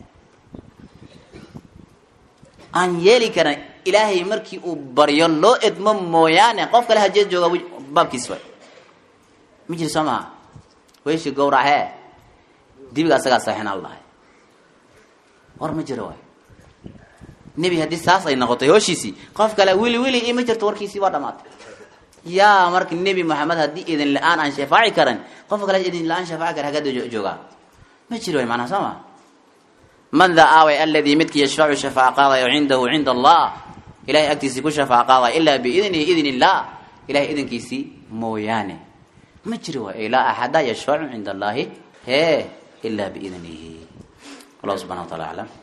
aan yeeli karan ilaahay markii uu baryo loo edmo mooyaane qof kale hajee jooga baabkiis way ma jiri soo maha weyshi gawrac hee dibiga asagaa saxina la dhahay war ma jiro waay nebi haddii saas ay noqotay hooshiisii qof kale wili wili i ma jirto warkiisii waa dhamaatay yaa marka nebi moxamed haddii idin la-aan aan shafaaci karan qof kale idin la-aan shafaaci kara hagada joogaa ma jiro way macnaha soo ma man daa aaway aladii midkii yashfacu shafaac qaadayo cindahu cinda allah ilahay agtiisii ku shafaac qaadayo ilaa biidnihi idn illah ilahay idinkiisii mooyaane ma jiro waay laa axada yashfacu cinda allahi he ila biidnihi allah subxana wa taala aclam